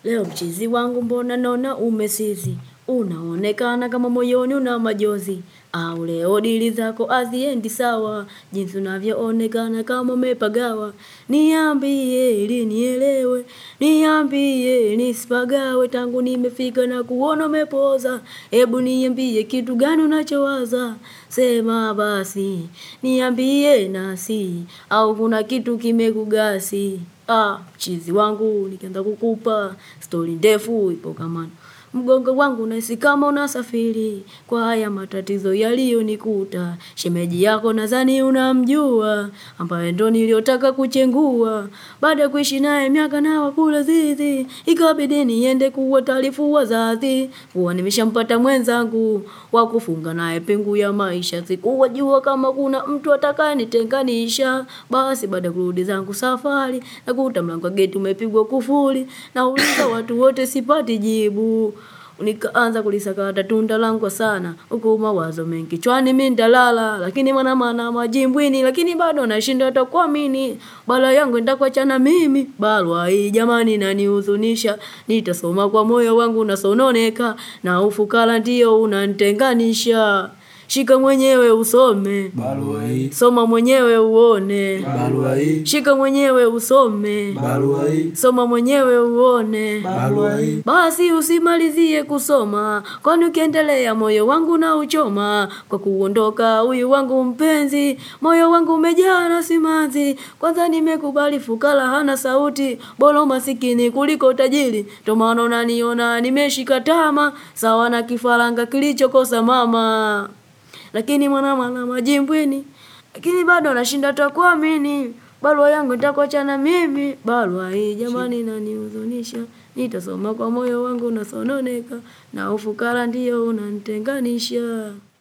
Leo mchizi wangu mbona naona umesizi, unaonekana kama moyoni una majozi, au leo dili zako haziendi sawa, jinsi unavyoonekana kama umepagawa. Niambie ili nielewe, niambie nisipagawe, tangu nimefika na kuona umepoza, hebu niambie kitu gani unachowaza, sema basi, niambie nasi, au kuna kitu kimekugasi. Ah, mchizi wangu nikianza kukupa stori ndefu ipo kama mgongo wangu nahisi kama unasafiri kwa haya matatizo yaliyonikuta. Shemeji yako nadhani unamjua ambaye ndo niliyotaka kuchengua. Baada ya kuishi naye miaka na wakula zizi, ikabidi niende kuwataarifu wazazi kuwa nimeshampata mwenzangu wa kufunga naye pingu ya maisha. Sikuwajua kama kuna mtu atakayenitenganisha. Basi baada ya kurudi zangu safari nakuta mlango wa geti umepigwa kufuli, nauliza watu wote sipati jibu. Nikaanza kulisakata tunda langu sana, huku mawazo mengi kichwani mimi nitalala, lakini mwana mana majimbwini, lakini bado nashindwa hata kuamini. Bala yangu nitakuachana mimi, barua hii jamani inanihuzunisha. Nitasoma kwa moyo wangu nasononeka, na ufukara ndio unanitenganisha. Shika mwenyewe usome, Barua hii, soma mwenyewe uone. barua hii, Shika mwenyewe usome, barua hii, soma mwenyewe uone. barua hii, Basi usimalizie kusoma, kwani ukiendelea moyo wangu na uchoma. Kwa kuondoka huyu wangu mpenzi, moyo wangu umejaa na simanzi. Kwanza nimekubali fukara hana sauti, bora masikini kuliko tajiri. Ndo maana unaniona nimeshika tama, sawa na kifaranga kilichokosa mama. Lakini mwana mwana majimbwini, lakini bado nashinda hata kuamini. Barua yangu nitakuachana mimi, barua hii jamani inanihuzunisha. Nitasoma kwa moyo wangu nasononeka, na ufukara ndio unanitenganisha.